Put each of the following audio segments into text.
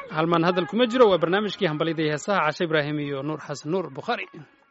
halmaan hadal kuma jiro waa barnaamijkii hambalyada iyo heesaha cashe ibraahim iyo nuur xasan nuur bukhaari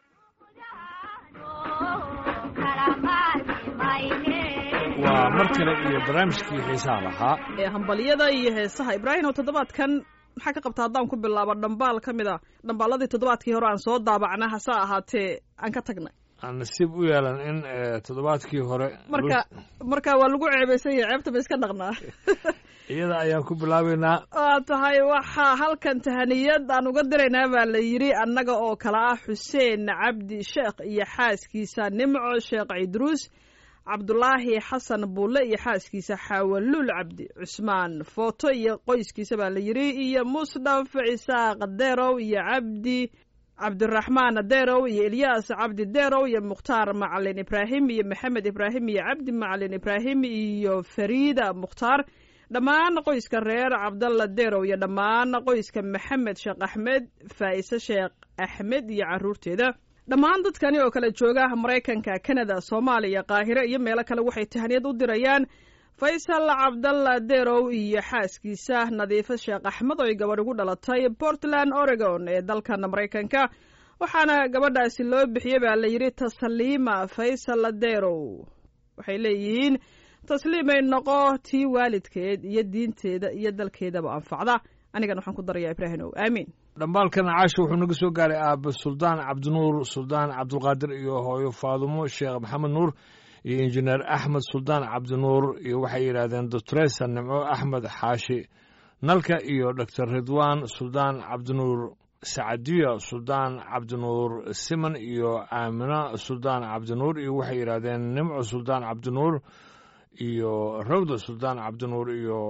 waa mar kale iyo barnaamijkii xiisaha lahaa ee hambalyada iyo heesaha ibraahim oo toddobaadkan maxaa ka qabta haddaan ku bilaabo dhambaal ka mid a dhambaaladii toddobaadkii hore aan soo daabacna hase ahaatee aan ka tagnay aan nasiib u yeelan in toddobaadkii hore marka marka waa lagu ceebaysan yahay ceebta ba iska dhaqnaa iyada ayaan ku bilaabaynaa waa tahay waxaa halkan tahaniyad aan uga diraynaa baa la yidhi annaga oo kale ah xuseen cabdi sheekh iyo xaaskiisa nimco sheekh cidruus cabdulaahi xasan buulle iyo xaaskiisa xaawalul cabdi cusmaan footo iyo qoyskiisa baa la yidhi iyo musdhaf cisaaq derow iyo cabdi cabdiraxmaan derow iyo elyaas cabdi derow iyo mukhtaar macalin ibraahim iyo maxamed ibraahim iyo cabdi macalin ibraahim iyo fariida mukhtaar dhammaan qoyska reer cabdalla derow iyo dhammaan qoyska maxamed sheekh axmed faa'ise sheekh axmed iyo caruurteeda dhammaan dadkani oo kale jooga maraykanka kanada soomaaliya qaahire iyo meelo kale waxay tahaniyad u dirayaan faysal cabdalla derow iyo xaaskiisa nadiifo sheekh axmed oo ay gabadh ugu dhalatay portland oregon ee dalkan maraykanka waxaana gabadhaasi loo bixiyey baa la yidhi tasliima faysal derow waxay leeyihiin tasliimay noqo tii waalidkeed iyo diinteeda iyo dalkeedaba anfacda anigan waxaan ku darayaa ibraahimow aamiin dhambaalkan caasha wuxuu naga soo gaaray aaba suldaan cabdinuur suldaan cabdulqaadir iyo hooyo faadumo sheekh maxamed nuur iyo injineer axmed suldaan cabdinuur iyo waxay yidhaahdeen doctoresa nimco axmed xaashi nalka iyo doctor ridwaan suldaan cabdinuur sacadiya suldaan cabdinuur siman iyo aamina suldaan cabdinuur iyo waxay yidhaahdeen nimco suldaan cabdinuur iyo rawda suldaan cabdinuur iyo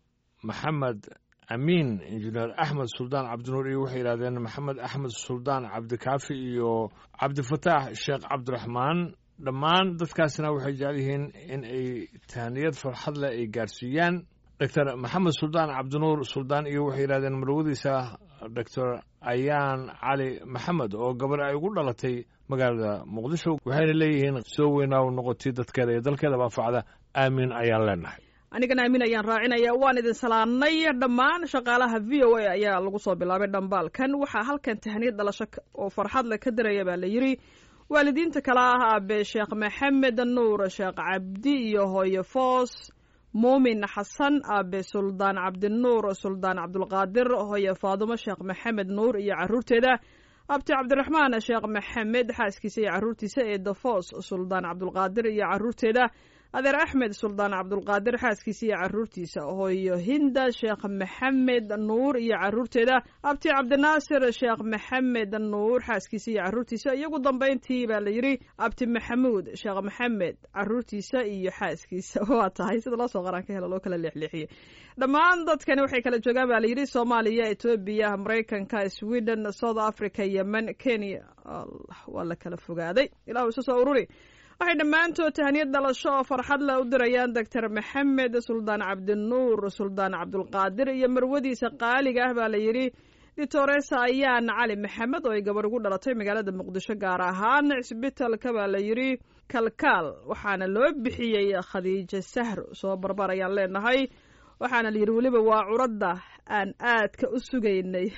maxamed amiin injineer axmed suldaan cabdinuur iyo waxay yidhahdeen maxamed axmed suldaan cabdikaafi iyo cabdifataax sheekh cabdiraxmaan dhammaan dadkaasina waxay jecel yihiin in ay tahaniyad farxad leh ay gaarsiiyaan doctor maxamed suldaan cabdinuur suldaan iyo waxay yidhahdeen marwadiisa doctor ayaan cali maxamed oo gabar ay ugu dhalatay magaalada muqdisho waxayna leeyihiin soo weynaaw noqotay dadkeeda iyo dalkeedaba anfacda aamiin ayaan leenahay anigana aamin ayaan raacinaya waan idin salaamnay dhammaan shaqaalaha v o a ayaa lagu soo bilaabay dhambaalkan waxaa halkan tahaniyad dhalasho oo farxad le ka diraya baa la yidhi waalidiinta kale ah aabe sheekh maxamed nuur sheekh cabdi iyo hooyo foos muumin xasan aabe suldaan cabdinuur suldaan cabdulqaadir hooyo faadumo sheekh maxamed nuur iyo caruurteeda abti cabdiraxmaan sheekh maxamed xaaskiisa iyo caruurtiisa ee dafoos suldaan cabdulqaadir iyo caruurteeda adeer axmed suldaan cabdulqaadir xaaskiisa iyo caruurtiisa hooyo hinda sheekh maxamed nuur iyo caruurteeda abti cabdinaasir sheekh maxamed nuur xaaskiisa iyo caruurtiisa iyogu dambayntii baa la yidhi abti maxamuud sheekh maxamed caruurtiisa iyo xaaskiisa waa tahay sida loo soo qaraan ka helo loo kala leexleexiyey dhammaan dadkani waxay kala joogaan baa la yidhi soomaaliya etoobiya maraykanka sweden south africa yemen kenya allah waa la kala fogaaday ilahu isu soo ururi waxay dhammaantood tahaniyad dhalasho oo farxad leh u dirayaan doctor maxamed suldaan cabdinuur suldaan cabdulqaadir iyo marwadiisa qaaliga ah baa la yidhi ditoresa ayaan cali maxamed oo ay gabadh ugu dhalatay magaalada muqdisho gaar ahaan cisbitalka baa la yidhi kalkaal waxaana loo bixiyey khadiijo sahro soo barbar ayaan leenahay waxaana la yidhi weliba waa curadda aan aadka u sugaynay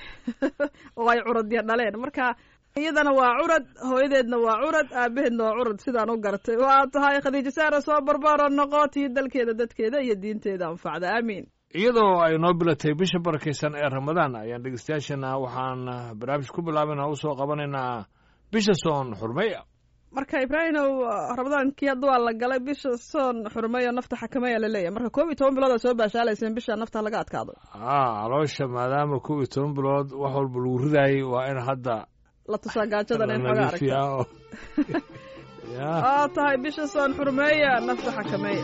oo ay curadya dhaleen marka iyadana waa curad hooyadeedna waa curad aabaheedna waa curad sidaan u gartay waa tahay khadiijo saara soo barbaaro noqotii dalkeeda dadkeeda iyo diinteeda anfacda aamiin iyadoo ay noo bilatay bisha barakaysan ee ramadaan ayaan dhegeystayaashana waxaan barnaamij ku bilaabana u soo qabanaynaa bisha soon xurmeya marka ibraahimow ramadaankii hadda waa la galay bisha soon xurmeyo nafta xakameya laleeyahy marka koob iyo toban bilood aa soo baashaalayseen bisha nafta laga adkaado a caloosha maadaama koob iyo toban bilood wax walba lagu ridaayay waa in hadda la tusaa gaajadan in xoga aragta waa tahay bisha soon xurmeeya nafta xakameeya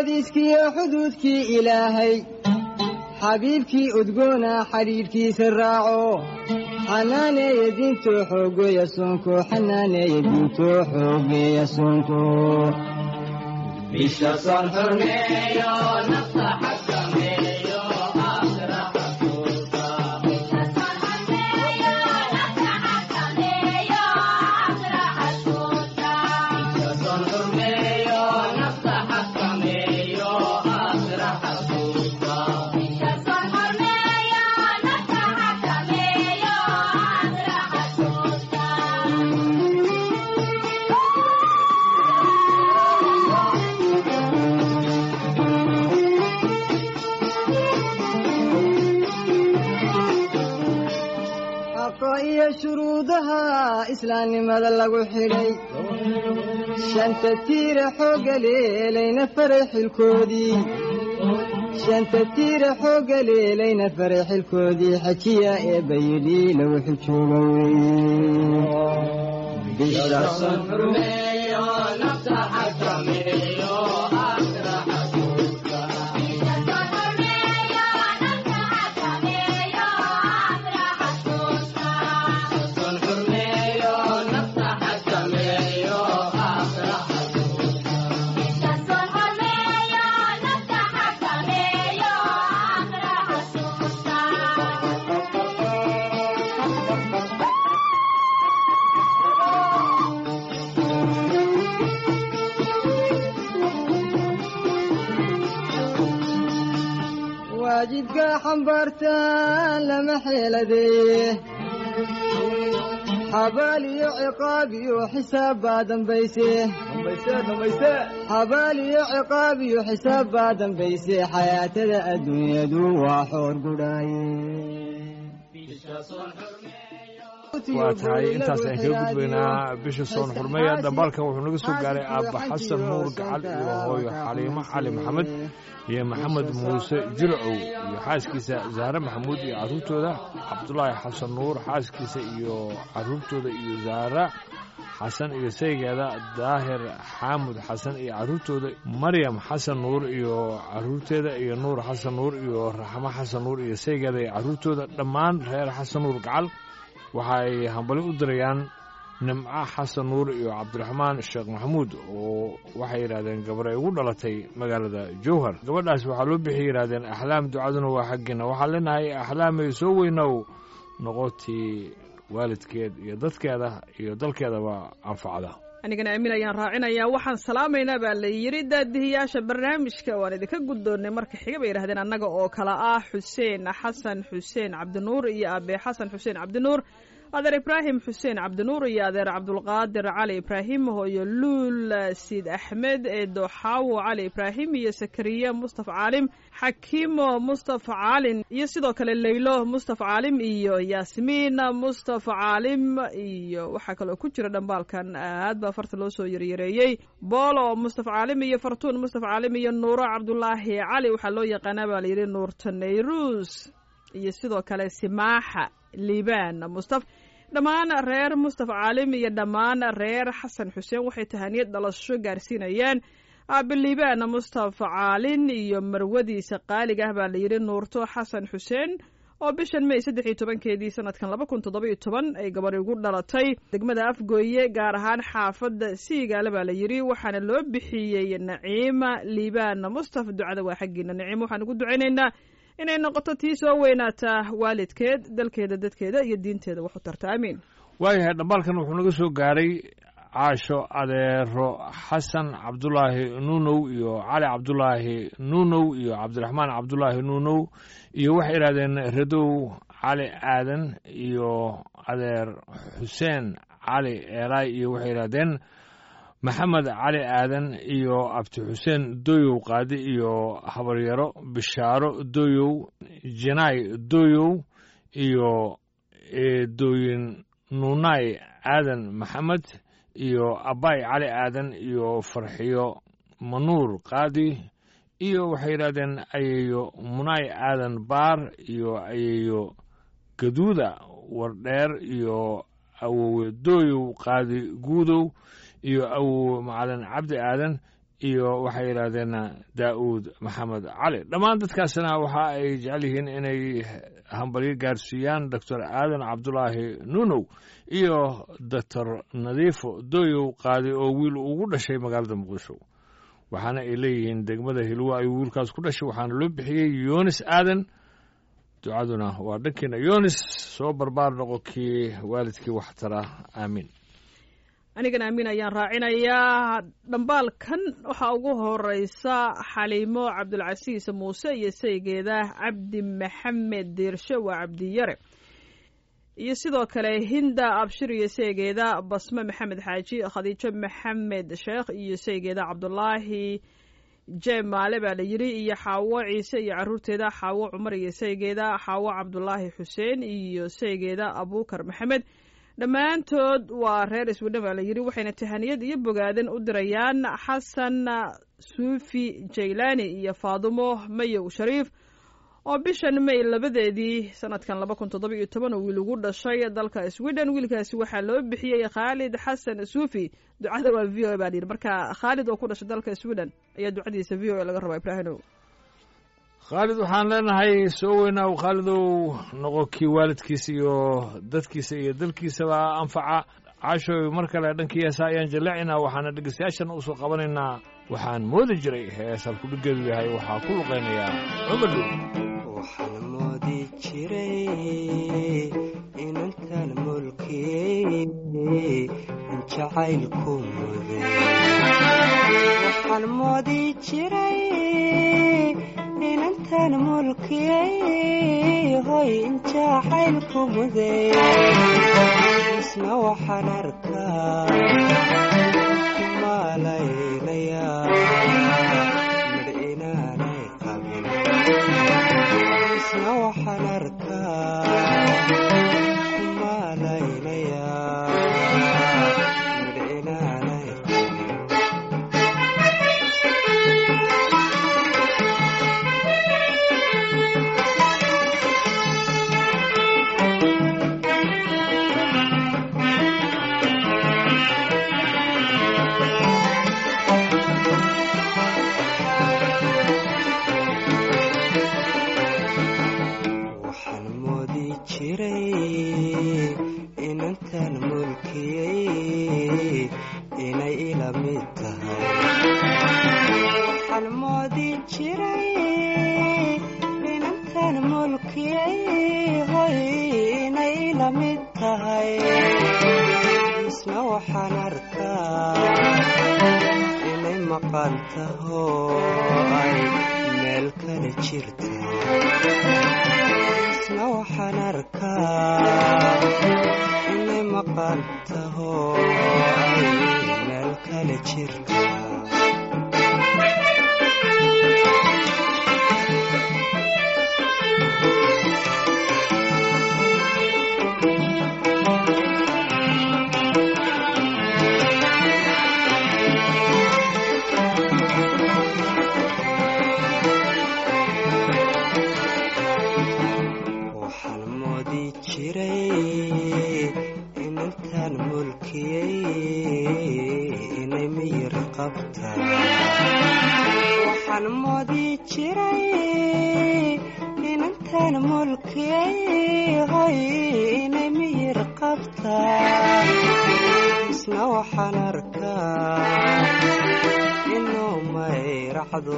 xadiiskiiyo xuduudkii ilaahay xabiibkii udgoona xidhiidhkiisa raaco xanaaneeya diintoo xoogeeya soonko xanaaneeya diintoo xoogeeya soonko bisha soon xurmeeyo nafta xakameeyo aakhira xasuusta bisha soon xurmeeyo nafta xakameeyo aakhira xasuusta xaqa iyo shuruudaha islaamnimada lagu xidhay shanta tiira xoogga leelayna faray xilkoodii shanta tiira xoogga leelayna faray xilkoodii xajiya eebba yidhi lagu xijooga weye bisha son xurmeeyo nafta xakameeyo aakhira xasuusta son xurmeeyo nafta xakameeyo aakhira xasuusta waajibka xambaartaan lama xeeladeeye xabaal iyo ciqaab iyo xisaab baa dambayse xabaal iyo ciqaab iyo xisaab baa dambayse xayaatada adduunyadu waa xoor gudhaaye waa tahay intaas aan kaga gudbaynaa bisha soon xurmeeya dhambaalkan wuxuu naga soo gaaray aabba xasan nuur gacal iyo hooyo xaliimo cali maxamed iyo maxamed muuse jilcow iyo xaaskiisa zahre maxamuud iyo carruurtooda cabdulaahi xasan nuur xaaskiisa iyo carruurtooda iyo zahra xasan iyo saygeeda daahir xaamud xasan iyo carruurtooda maryam xasan nuur iyo carruurteeda iyo nuur xasan nuur iyo raxmo xasan nuur iyo saygeeda iyo carruurtooda dhammaan reer xasan nuur gacal waxa ay hambali u dirayaan nimco xasan nuur iyo cabdiraxmaan sheekh maxamuud oo waxay yidhahdeen gabar ay ugu dhalatay magaalada jowhar gabadhaas waxaa loo bixiyay yidhahdeen axlaam ducaduna waa xaggiina waxaan leenahay axlaamay soo weynow noqotii waalidkeed iyo dadkeeda iyo dalkeedaba anfacda anigana aamin ayaan raacinayaa waxaan salaamaynaa baa la yidhi daadihiyaasha barnaamijka waan idinka guddoonnay marka xiga bay yidhahdeen annaga oo kale ah xuseen xasan xuseen cabdinuur iyo aabbe xasan xuseen cabdinuur adeer ibraahim xuseen cabdinuur iyo adeer cabdulqaadir cali ibraahim hooyo luul siid axmed eedo xaawo cali ibraahim iyo sakariya mustafa caalim xakiimo mustafa caalin iyo sidoo kale leylo mustafa caalim iyo yaasmiin mustafa caalim iyo waxaa kaloo ku jira dhambaalkan aad baa farta loo soo yaryareeyey boolo mustafa caalim iyo fartuun mustafa caalim iyo nuuro cabdulaahi cali waxaa loo yaqaanaa baa layidhi nuurta nayruus iyo sidoo kale simaaxa liibaan mustaf dhammaan reer mustafa caalim iyo dhammaan reer xasan xuseen waxay tahaniyad dhalasho gaarsiinayaan aabiliibaan mustafa caalin iyo marwadiisa qaaliga ah baa layidhi nuurto xasan xuseen oo bishan may saddex iyo tobankeedii sanadkan laba kun toddoba-iyo toban ay gabadhi ugu dhalatay degmada afgooye gaar ahaan xaafadda siigaale baa la yidhi waxaana loo bixiyey naciima liibaan mustafa ducada waa xaggiina naciima waxaan ugu ducaynaynaa inay noqoto tii soo weynaataa waalidkeed dalkeeda dadkeeda iyo diinteeda wax u tarta aamiin waayahay dhambaalkan wuxuu naga soo gaaray caasho adeero xasan cabdulaahi nuunow iyo cali cabdulaahi nuunow iyo cabdiraxmaan cabdulaahi nuunow iyo waxay idhahdeen radow cali aadan iyo adeer xuseen cali eelaay iyo waxay idhahdeen maxamed cali aadan iyo abti xuseen doyow qaadi iyo habaryaro bishaaro doyow jinaay doyow iyo eedooyin nuunaay aadan maxamed iyo abaay cali aadan iyo farxiyo manuur qaadi iyo waxay yidhahdeen ayeeyo munaay aadan baar iyo ayeeyo gaduuda wardheer iyo awowe dooyow qaadi guudow iyo awowe macalin cabdi aadan iyo waxay yidhaahdeen daa'uud maxamed cali dhammaan dadkaasna waxa ay jecel yihiin inay hambalyo gaarsiiyaan doctor aadan cabdulaahi nunow iyo doctor nadiifo doyow qaadi oo wiil ugu dhashay magaalada muqdisho waxaana ay leeyihiin degmada hilwo ayuu wiilkaas ku dhashay waxaana loo bixiyey yunis aadan ducaduna waa dhankiina yunis soo barbaar noqo kii waalidkii waxtara aamiin anigana amiin ayaan raacinayaa dhambaalkan waxaa ugu horeysa xaliimo cabdulcasiis muuse iyo saygeeda cabdi maxamed diirshe waa cabdiyare iyo sidoo kale hinda abshir iyo saygeeda basme maxamed xaaji khadiijo maxamed sheekh iyo saygeeda cabdulaahi jem maale baa la yiri iyo xaawo ciise iyo caruurteeda xaawo cumar iyo saygeeda xaawo cabdulaahi xuseen iyo saygeeda abuukar maxamed dhammaantood waa reer iswidhan baa la yiri waxayna tahaniyad iyo bogaadan u dirayaan xasan suufi jaylaani iyo faadumo mayow shariif oo bishan may labadeedii sanadkan laba kun toddoba iyo toban oo wiil ugu dhashay dalka sweden wiilkaasi waxaa loo bixiyey khaalid xasan suufi ducada waa v o a baa la yidhi marka khaalid oo ku dhashay dalka sweden ayaa ducadiisa v o a laga rabaa ibraahimow khaalid waxaan leenahay soo weynaaw khaalidow noqo kii waalidkiisa iyo dadkiisa iyo dalkiisaba anfaca caashooy mar kale dhankii heesa ayaan jaleecinaa waxaana dhegeystayaashana usoo qabanaynaa waxaan moodi jiray hees halkudhigeedu yahay waxaa ku luqaynayaa cumar dhow waxaan moodi jiray inantan mulkiyey in jacaylku muday waxaan moodi jiray inantan mulkiyey hoy in jacaylku muday isna waxaan arkaa kumalaynayaa midh inaanay qabin isna waxaan arkaa kumalaynayaa midh inaanay qabin waxaan moodi jiray inantan mulkiyey inay ila mid tahay waxaan moodi jiray inantan mulkiyey hoy inay ila mid tahay isna waxaan arkaa inay maqan taho ay meel kale jirta isna waxaan arkaa inay maqan taho ay meel kale jirta waxaan moodi jiray inantan mulkiyey inay miyir qabta waxaan moodi jiray inantan mulkiyey hoy inay miyir qabta isna waxaan arkaa inuu mayracdo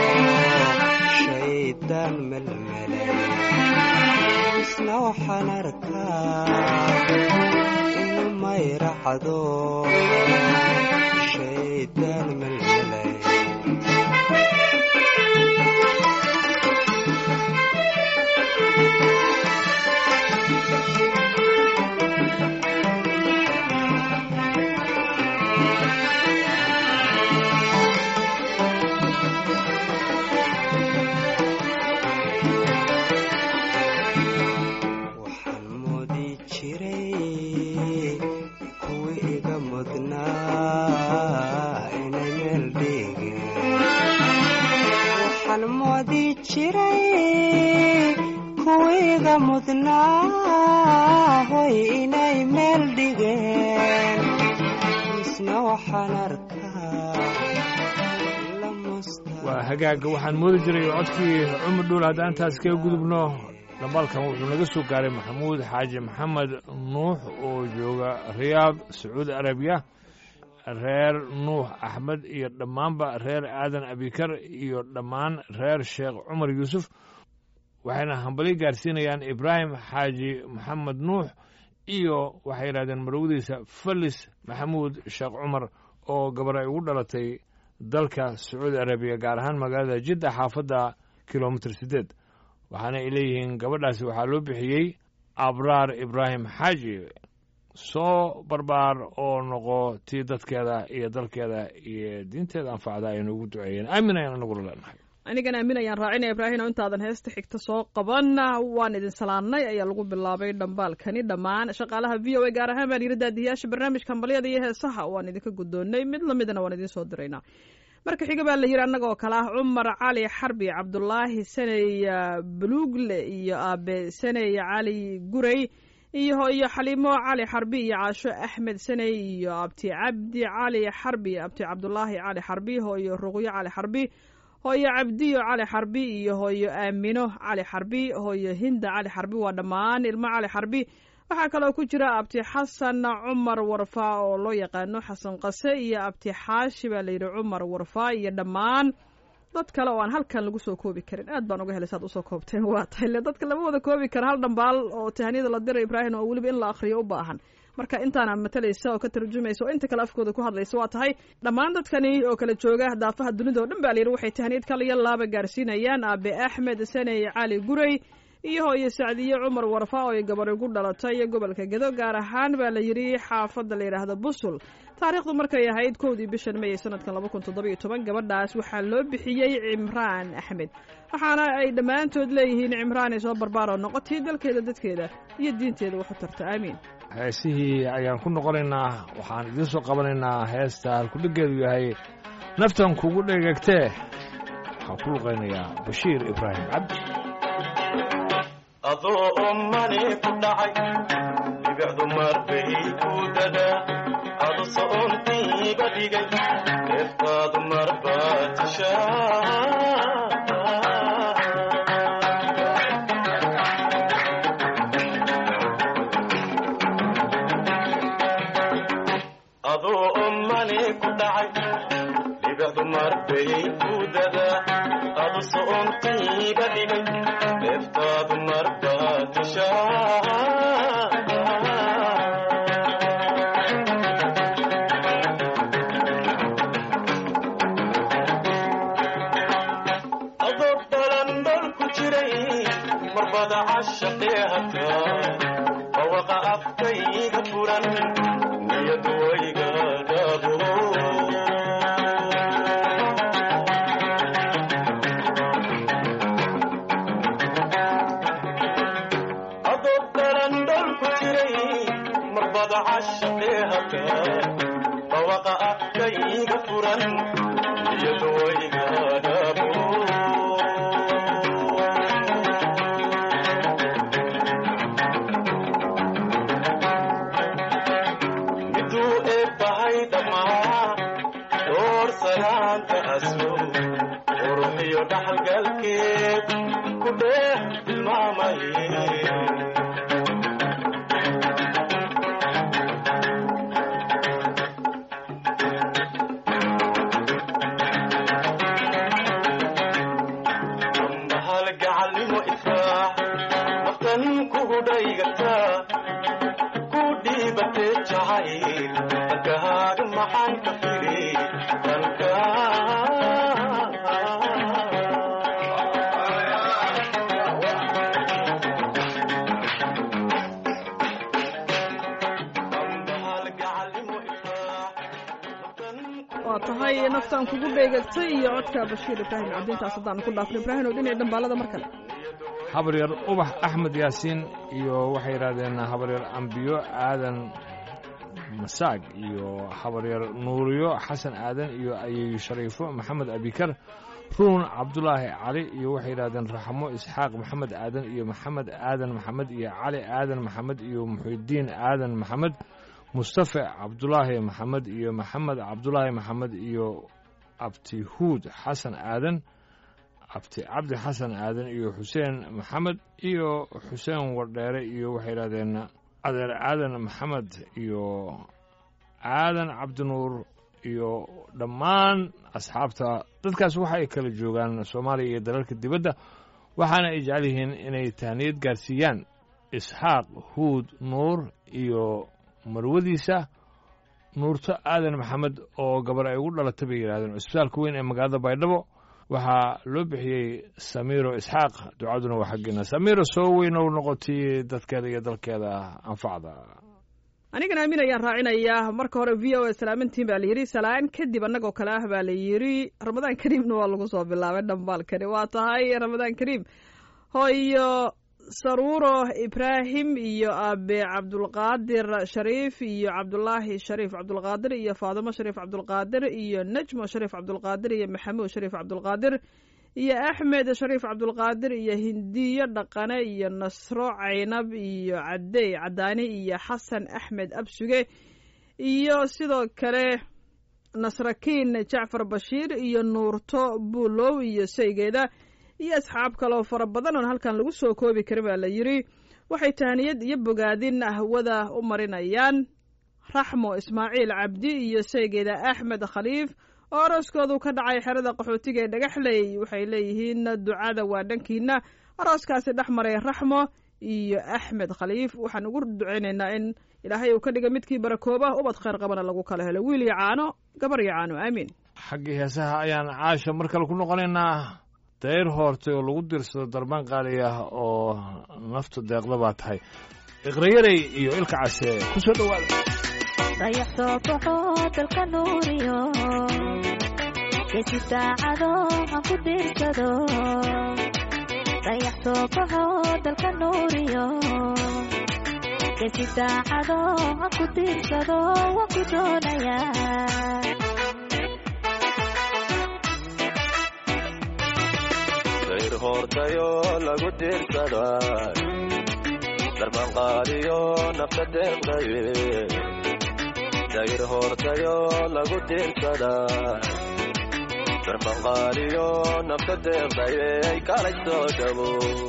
shaydaan melmelay isna waxaan arkaa inuu mayracdo shaydaan melmelay waxaan moodi jiray kuwii iga mudnaa inay meel dhigeen waxaan moodi jiray kuwii iga mudnaa hoy inay meel dhigeen isna waxaan arkaa waa hagaaga waxaan moodi jiray codkii cumar dhuul haddaan intaas kaga gudubno dhambaalkan wuxuu naga soo gaaray maxamuud xaaji maxamed nuux oo jooga riyaad sacuudi arabiya reer nuux axmed iyo dhammaanba reer aadan abikar iyo dhammaan reer sheekh cumar yuusuf waxayna hambali gaarsiinayaan ibraahim xaaji maxamed nuux iyo waxay yidhahdeen marwadiisa falis maxamuud sheekh cumar oo gabar ay ugu dhalatay dalka sacuudi arabiya gaar ahaan magaalada jidda xaafadda kilomitir siddeed waxaana ay leeyihiin gabadhaasi waxaa loo bixiyey abraar ibraahim xaaji soo barbaar oo noqo tii dadkeeda iyo dalkeeda iyo diinteeda anfacda aynu ugu duceeyeen aamin ayaan anagula leenahay anigana aamin ayaan raacinaya ibraahim oo intaadan heesta xigta soo qaban waan idin salaannay ayaa lagu bilaabay dhambaalkani dhammaan shaqaalaha v o a gaar ahaan baan yiri daadiyaasha barnaamijka hambalyada iyo heesaha waan idinka guddoonnay mid lamidana waan idiin soo diraynaa marka xiga baa la yidhi annagoo kale ah cumar cali xarbi cabdulaahi saney buluugle iyo aabe saney cali gurey iyo iyo xaliimo cali xarbi iyo caasho axmed saney iyo abti cabdi cali xarbi abti cabdulaahi cali xarbi hooyo ruqyo cali xarbi hooyo cabdiyo cali xarbi iyo hooyo aamino cali xarbi hooyo hinda cali xarbi waa dhammaan ilmo cali xarbi waxaa kaloo ku jira abti xasan cumar warfaa oo loo yaqaano xasan qase iyo abti xaashi baa layidhi cumar warfaa iyo dhammaan dad kale oo aan halkan lagu soo koobi karin aad baan uga helay saad usoo koobteen waa tahay le dadka lama wada koobi kara hal dhambaal oo tahaniyada la diray ibraahim oo weliba in la akhriyo u baahan marka intaana matalaysa oo ka tarjumaysa oo inta kale afkooda ku hadlaysa waa tahay dhammaan dadkani oo kala jooga daafaha dunida oo dhan baa layidhi waxay tahaniyad kala iyo laaba gaarsiinayaan aabe axmed saney cali gurey iyo hooyo sacdiye cumar warfa oo ay gabar ugu dhalatay gobolka gedo gaar ahaan baa la yidhi xaafadda la yidhaahda busul taariikhdu markay ahayd kowdii bishan may sanadkan laba kun toddoba iyo toban gabadhaas waxaa loo bixiyey cimraan axmed waxaana ay dhammaantood leeyihiin cimraan ay soo barbaaroo noqotay dalkeeda dadkeeda iyo diinteeda wax u tarta aamiin heesihii ayaan ku noqonaynaa waxaan idiin soo qabanaynaa heesta halkudhiggeedu yahay naftan kugu dhegegtee waxaan ku luqaynayaa bashiir ibraahim cabdi adoo ummani ku dhacay dhibicdu marbay ku dadaa adu so'ontiiba dhigay deeftaadu marbaa tishaa adoo ummani ku dhacay dhibicdu marbay ku dadaa adu so'ontiiba dhigay deeftaadu marbaa tishaa adoo balandhol ku jiray marbada cashaqee hataa bawaqa afkayga furan niyadu wayga dhaabo adoo balandhol ku jiray marbada cashaqee hataa bawaqa afkayga furan niyadu wayga dhaabo miduu eebbahay dhammaa door salaanta aslo quruxiyo dhaxalgalkeed ku dheeh tilmaamay ambahal gacalnimo ifraax naftan kugu dhaygataa ku dhiibatee jacayl dhankahaaga maxaan ka firi dhanka ambahal gacalnimo ifraax naftan waa tahay naftaan kugu dheegagtay iyo codka bashiir ibraahim cabdintaas haddaan ku dhaafno ibraahim oo dhinaca dhambaalada mar kale habaryar ubax axmed yaasiin iyo waxay yidhahdeen habaryar ambiyo aadan masaag iyo habaryar nuuriyo xasan aadan iyo ayeeyo shariifo maxamed abikar ruun cabdulaahi cali iyo waxay yidhahdeen raxmo isxaaq maxamed aadan iyo maxamed aadan maxamed iyo cali aadan maxamed iyo muxidiin aadan maxamed mustafa cabdulaahi maxamed iyo maxamed cabdulaahi maxamed iyo abti huud xasan aadan abti cabdi xasan aadan iyo xuseen maxamed iyo xuseen wardheere iyo waxay yidhahdeen adeer aadan maxamed iyo aadan cabdinuur iyo dhammaan asxaabta dadkaas waxa ay kala joogaan soomaaliya iyo dalalka dibadda waxaana ay jecel yihiin inay tahniyad gaarsiiyaan isxaaq huud nuur iyo marwadiisa nuurto aadan maxamed oo gabar ay ugu dhalatay bay yidhahdeen cusbitaalka weyn ee magaalada baydhabo waxaa loo bixiyey samiiro isxaaq ducaduna waa xaggeena samiiro soo weynow noqotay dadkeeda iyo dalkeeda anfacda anigana aamin ayaan raacinayaa marka hore v o a salaamantiin baa la yidhi salaan kadib annagoo kale ah baa la yidhi ramadaan kariimna waa lagu soo bilaabay dhambaalkani waa tahay ramadaan kariim hooyo saruuro ibraahim iyo aabe cabdulqaadir shariif iyo cabdulaahi shariif cabdulqaadir iyo faadimo shariif cabdulqaadir iyo najmo shariif cabdulqaadir iyo maxamuud shariif cabdulqaadir iyo axmed shariif cabdulqaadir iyo hindiyo dhaqane iyo nasro caynab iyo cadey cadaani iyo xasan axmed absuge iyo sidoo kale nasrakiin jacfar bashiir iyo nuurto buulow iyo saygeeda iyo asxaab kaloo fara badan oon halkan lagu soo koobi karin baa la yidhi waxay tahniyad iyo bogaadin ahwada u marinayaan raxmo ismaaciil cabdi iyo saygeeda axmed khaliif oo arooskoodu ka dhacay xerada qaxootiga ee dhagaxley waxay leeyihiin ducada waa dhankiina arooskaasi dhex maray raxmo iyo axmed khaliif waxaan ugu ducaynaynaa in ilaahay uu ka dhiga midkii barakooba ubad khayr qabana lagu kala helo wiil iyo caano gabar iyo caano aamiin xaggii heesaha ayaan caasha mar kale ku noqonaynaa dayr hoortay oo lagu dirsado darbaan qaali ah oo nafta deeqda baa tahay iqrayarey iyo ilka case ku soo dhowaada dayax soo baxo dalka nuuriyo geesi saacado aan ku diirsado dayax soo baxo dalka nuuriyo geesi saacado aan ku diirsado waan ku doonayaa dayr hoortayo lagu diirsaday darban qaadiyo nafta deeqdaye dayr hoortayo lagu diirsaday darban qaadiyo nafta deeqdaye ay kalay soo dhabo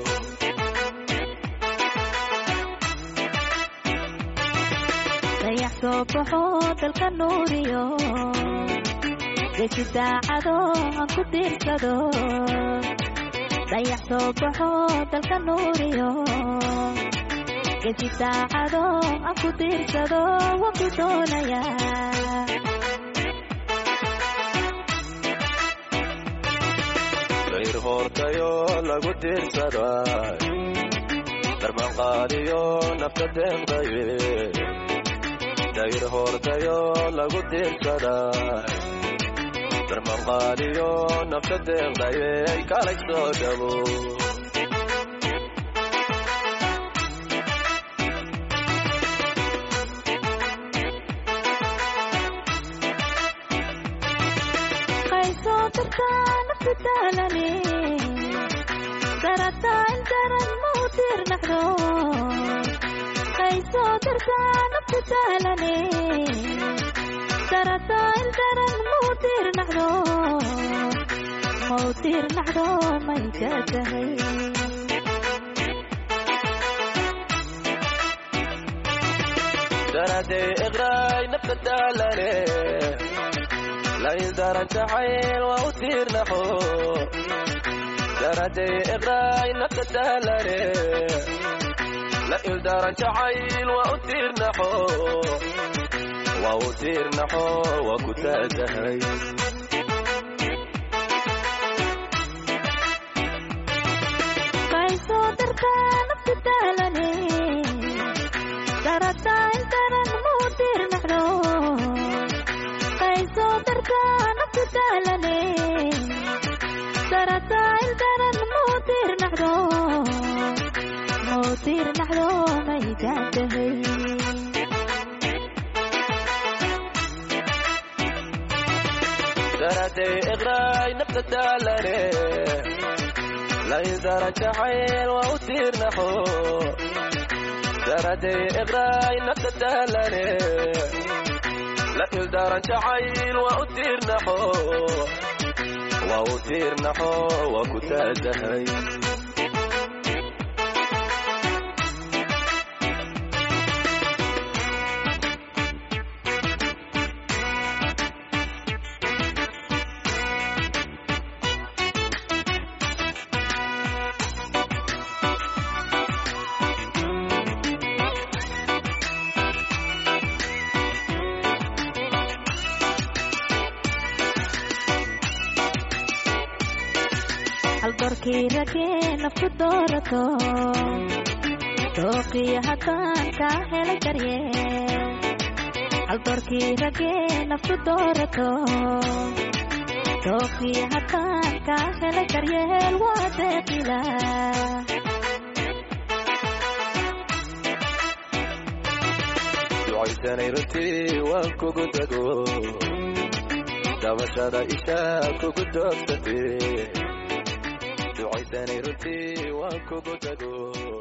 dayax soo baxo dalka nuuriyo geesi saacado aan ku diirsado dayax soo baxo dalka nuuriyo geesi saacado aan ku diirsado waan ku doonayaa dayr hoortayo lagu diirsaday darban qaadiyo nafta deeqdaye dayr hoortayo lagu diirsaday darban qaadiyo nafta deeqdaye ay kalay soo dhabo qaysoo dartaa naftu daalane darataa in daran ma u diirnaqdo qaysoo dartaa naftu daalane darataa in daran ma u diirnaqdo ma u diirnaqdo may ka tahay daraday iqraay nafta daalane lain daran jacayl waa u tiirnaxo daraday iqraay nafta daalane lain daran jacayl waa u tiirnaxo waa u tiirnaxo waa ku taatahay qaysoo dartaa naftu daalane darataa in daran ma u diirnaqdo qaysoo dartaa naftu daalane darataa in daran ma u diirnaqdo ma u diirnaqdo may gaadhahay daraday iqraay nafta daalane lain daran jacayl waa u tiirnaxo daraday iqraay nafta daalane la ildaran jacayl waa u tiirnaxo waa u tiirnaxo waa ku taadahay haldoorkii ragee nafku doorato dooqiyo haddaan kaa helay daryeel haldoorkii ragee nafku doorato dooqiyo haddaan kaa helay daryeel waa deeqila ducaysanay runtii waan kugu dago dabashada ishaa kugu doogsatee ducaysanay runtii waan kugu dago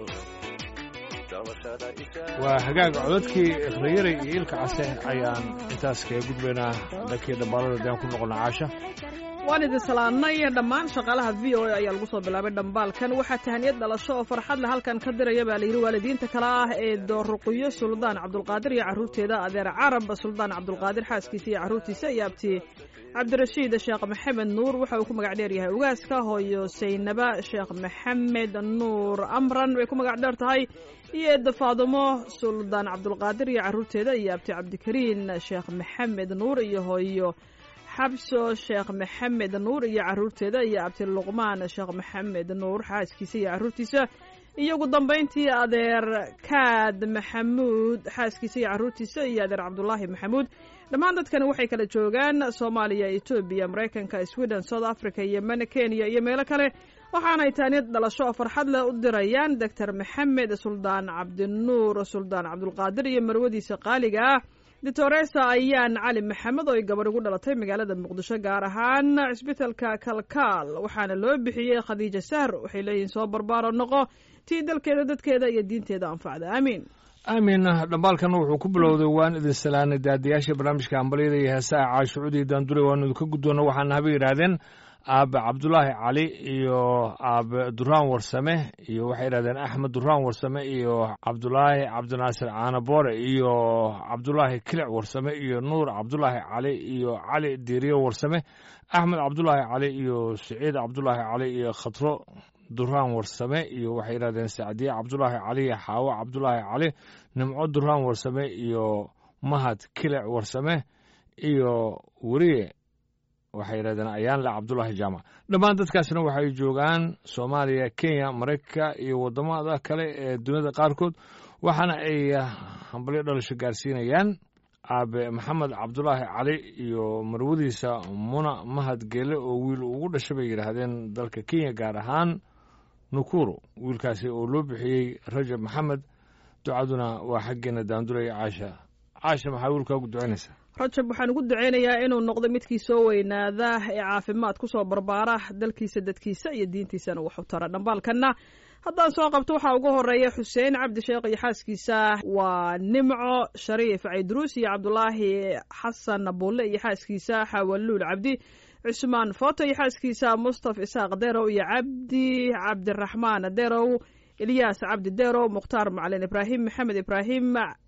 dabashada ishaa waa hagaaga codadkii ikhriyaray iyo ilka case ayaan intaas kaga gudbaynaa dhankii dhambaalada daan ku noqona caasha waan idin salaannay dhammaan shaqaalaha v o a ayaa lagu soo bilaabay dhambaalkan waxaa tahaniyad dhalasho oo farxad leh halkan ka diraya baa layidhi waalidiinta kale ah ee dooruqiyo suldaan cabdulqaadir iyo carruurteeda adeer carab suldaan cabdulqaadir xaaskiisa iyo carruurtiisa iyo abti cabdirashiid sheekh maxamed nuur waxa uu ku magac dheer yahay ugaaska hooyo saynaba sheekh maxamed nuur amran way ku magac dheer tahay iyo eedda faadumo suldaan cabdulqaadir iyo carruurteeda iyo abti cabdikariin sheekh maxamed nuur iyo hooyo xabso sheekh maxamed nuur iyo carruurteeda iyo abti luqmaan sheekh maxamed nuur xaaskiisa iyo carruurtiisa iyo ugu dambayntii adeer kaad maxamuud xaaskiisa iyo carruurtiisa iyo adeer cabdulaahi maxamuud dhammaan dadkani waxay kala joogaan soomaaliya etoobiya maraykanka sweden south africa yemen kenya iyo meelo kale waxaanay taaniyad dhalasho oo farxad leh u dirayaan doctor maxamed suldaan cabdinuur suldaan cabdulqaadir iyo marwadiisa qaaliga ah ditoresa ayaan cali maxamed oo ay gabadh ugu dhalatay magaalada muqdisho gaar ahaan cisbitalka kalkaal waxaana loo bixiyey khadiija sahr waxay leeyihiin soo barbaaro noqo tii dalkeeda dadkeeda iyo diinteeda anfacda aamiin aamin dhambaalkan wuxuu ku bilowday waan idin salaanay daadiyaasha barnaamijka hambalyada iyo heesaha caashucudii daandure waanu idinka guddoonna waxaana haba yidhaahdeen aabe cabdulaahi cali iyo aabe duraan warsame iyo waxay yidhahdeen axmed duraan warsame iyo cabdulaahi cabdinaasir caanaboore iyo cabdulaahi kilic warsame iyo nuur cabdulaahi cali iyo cali diiriye warsame axmed cabdulaahi cali iyo siciid cabdulaahi cali iyo khatro duraan warsame iyo waxay yidhahdeen sacdiye cabdulaahi cali iyo xaawo cabdulaahi cali nimco duraan warsame iyo mahad kilic warsame iyo weriye waxay yidhahdeen ayaanle cabdulaahi jaamac dhammaan dadkaasna waxay joogaan soomaaliya kenya maraykanka iyo waddamada kale ee duniyada qaarkood waxaana ay hambalyo dhalasho gaarsiinayaan aabe maxamed cabdulaahi cali iyo marwadiisa muna mahad geele oo wiil ugu dhashay bay yidhaahdeen dalka kenya gaar ahaan nukuro wiilkaasi oo loo bixiyey rajab maxamed ducaduna waa xaggeena daanduraya caasha caasha maxaa wiilkaagu ducaynaysaa rajab waxaan ugu ducaynayaa inuu noqdo midkii soo weynaada ee caafimaad ku soo barbaara dalkiisa dadkiisa iyo diintiisana wax u tara dhambaalkanna haddaan soo qabto waxaa ugu horeeya xuseen cabdi sheekh iyo xaaskiisa waa nimco shariif caydruus iyo cabdulaahi xasan bulle iyo xaaskiisa xawaluul cabdi cusmaan foto iyo xaaskiisa mustaf isaaq derow iyo cabdi cabdiraxmaan derow ilyaas cabdi derow mukhtaar macalin ibraahim maxamed ibraahim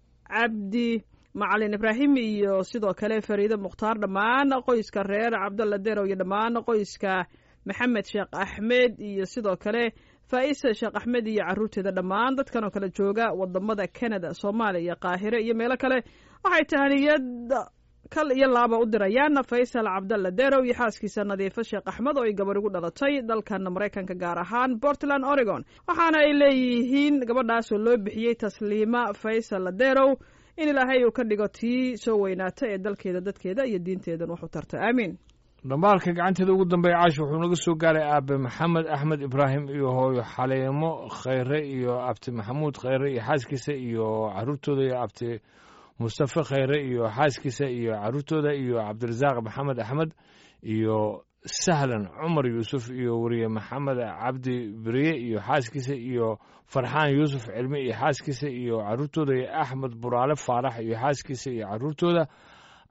cabdi macalin ibraahim iyo sidoo kale fariide mukhtaar dhammaan qoyska reer cabdalla derow iyo dhammaan qoyska maxamed sheekh axmed iyo sidoo kale faa'isa sheekh axmed iyo carruurteeda dhammaan dadkan oo kale jooga wadamada canada soomaaliya qaahire iyo meelo kale waxay tahaniyad kal iyo laaba u dirayaan faysal cabdalla derow iyo xaaskiisa nadiifo sheekh axmed oo ay gabarh ugu dhalatay dalkan maraykanka gaar ahaan portland oregon waxaana ay leeyihiin gabadhaasoo loo bixiyey tasliima faysal derow in ilaahay uu ka dhigo tii soo weynaata ee dalkeeda dadkeeda iyo diinteedan wax u tarta aamiin dhambaalka gacanteeda ugu dambeeya caash wuxuu naga soo gaaray aabe maxamed axmed ibraahim iyo hooyo xaleemo khayre iyo abti maxamuud khayre iyo xaaskiisa iyo caruurtooda iyo abti mustafe khayre iyo xaaskiisa iyo caruurtooda iyo cabdirasaaq maxamed axmed iyo sahlan cumar yuusuf iyo weriye maxamed cabdi beriye iyo xaaskiisa iyo farxaan yuusuf cilmi iyo xaaskiisa iyo caruurtooda iyo axmed buraale faarax iyo xaaskiisa iyo caruurtooda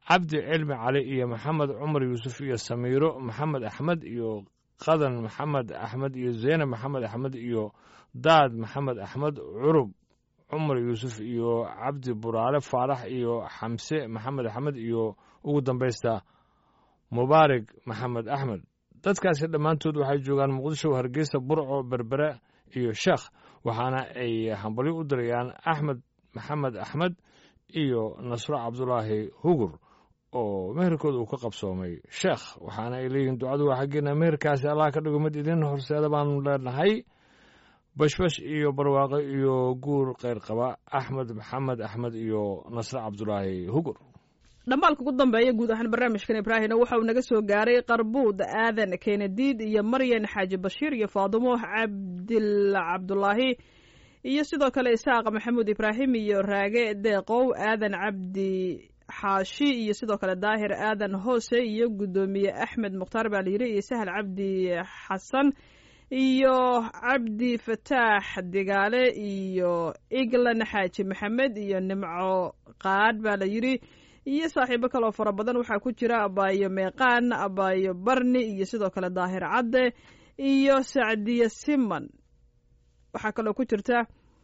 cabdi cilmi cali iyo maxamed cumar yuusuf iyo samiiro maxamed axmed iyo qadan maxamed axmed iyo zeynab maxamed axmed iyo daad maxamed axmed curub cumar yuusuf iyo cabdi buraale faarax iyo xamse maxamed axmed iyo ugu dambaysta mubaarig maxamed axmed dadkaasi dhammaantood waxay joogaan muqdisho hargeysa burco berbere iyo sheekh waxaana ay hambalyo u dirayaan axmed maxamed axmed iyo nasro cabdulaahi hugur oo meherkooda uu ka qabsoomay sheekh waxaana ay leeyihiin ducadu waa xaggeena meherkaasi allah ka dhigo mid idin horseeda baanu leenahay bashbash iyo barwaaqo iyo guur kheyr qaba axmed maxamed axmed iyo nasre cabdulaahi hugur dhambaalka ugu dambeeya guud ahaan barnaamijkan ibraahimna waxa uu naga soo gaaray qarbuud aadan kenediid iyo maryan xaaji bashiir iyo faadumo cabdil cabdulaahi iyo sidoo kale isaaq maxamuud ibraahim iyo raage deeqow aadan cabdi xaashi iyo sidoo kale daahir aadan hoose iyo guddoomiye axmed mukhtaar baa layidhi iyo sahal cabdi xasan iyo cabdi fataax digaale iyo eglan xaaji maxamed iyo nimco qaadh baa la yidhi iyo saaxiibo kaloo fara badan waxaa ku jira abaayo meeqaan abaayo barni iyo sidoo kale daahir cadde iyo sacdiye siman waxaa kaloo ku jirta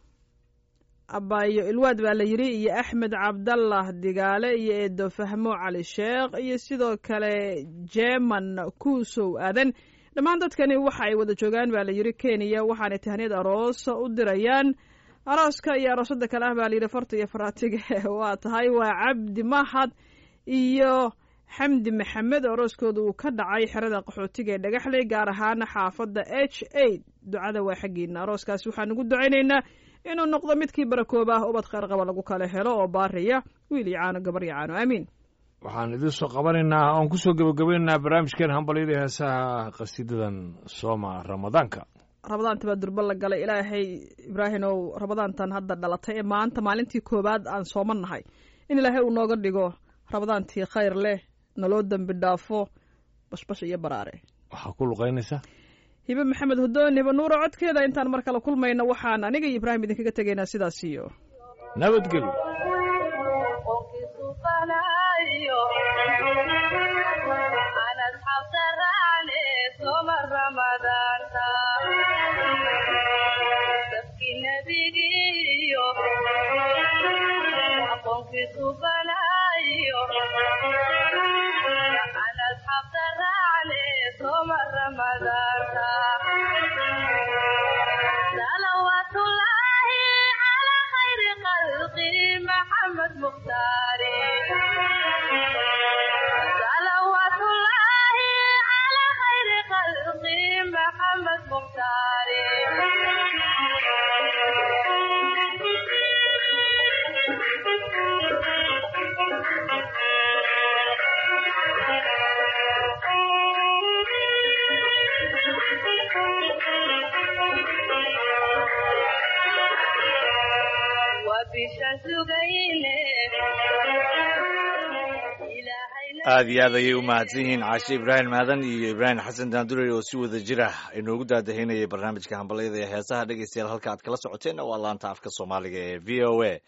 abaayo ilwaad baa la yidhi iyo axmed cabdallah digaale iyo eedo fahmo cali sheekh iyo sidoo kale jeeman kuusow aadan dhammaan dadkani waxa ay wada joogaan baa la yidhi kenya waxaanay tahniyad aroos u dirayaan arooska iyo aroosada kale ah baa layidhi farta iyo faraatiga waa tahay waa cabdi mahad iyo xamdi maxamed oo arooskooda uu ka dhacay xerada qaxootiga ee dhagaxley gaar ahaan xaafadda h a ducada waa xaggiina arooskaas waxaan ugu ducaynaynaa inuu noqdo midkii barakooba ah ubad kheyr qaba lagu kala helo oo baariya wiil iyo caano gabar iyo caano aamiin waxaan idiin soo qabanaynaa oon kusoo gebagabaynaynaa barnaamijkeen hambalyada heesaha qasiidadan sooma ramadaanka rabadaanta baa durba la galay ilaahay ibraahimow rabadaantan hadda dhalatay ee maanta maalintii koowaad aan sooman nahay in ilaahay uu nooga dhigo rabadaantii khayr leh naloo dembi dhaafo bashbash iyo baraare waxaa ku luqaynaysa hibe maxamed hudoon hibe nuuro codkeeda intaan mar kale kulmayna waxaan aniga iyo ibraahim idinkaga tegaynaa sidaas iyo nabadgelyo aad iyo aad ayay u mahadsan yihiin caashe ibraahim maadan iyo ibraahim xasan daandurey oo si wada jir ah inoogu daadahinayay barnaamijka hambalyada ee heesaha dhegeystayaal halka aad kala socoteenna waa laanta afka soomaaliga ee v o a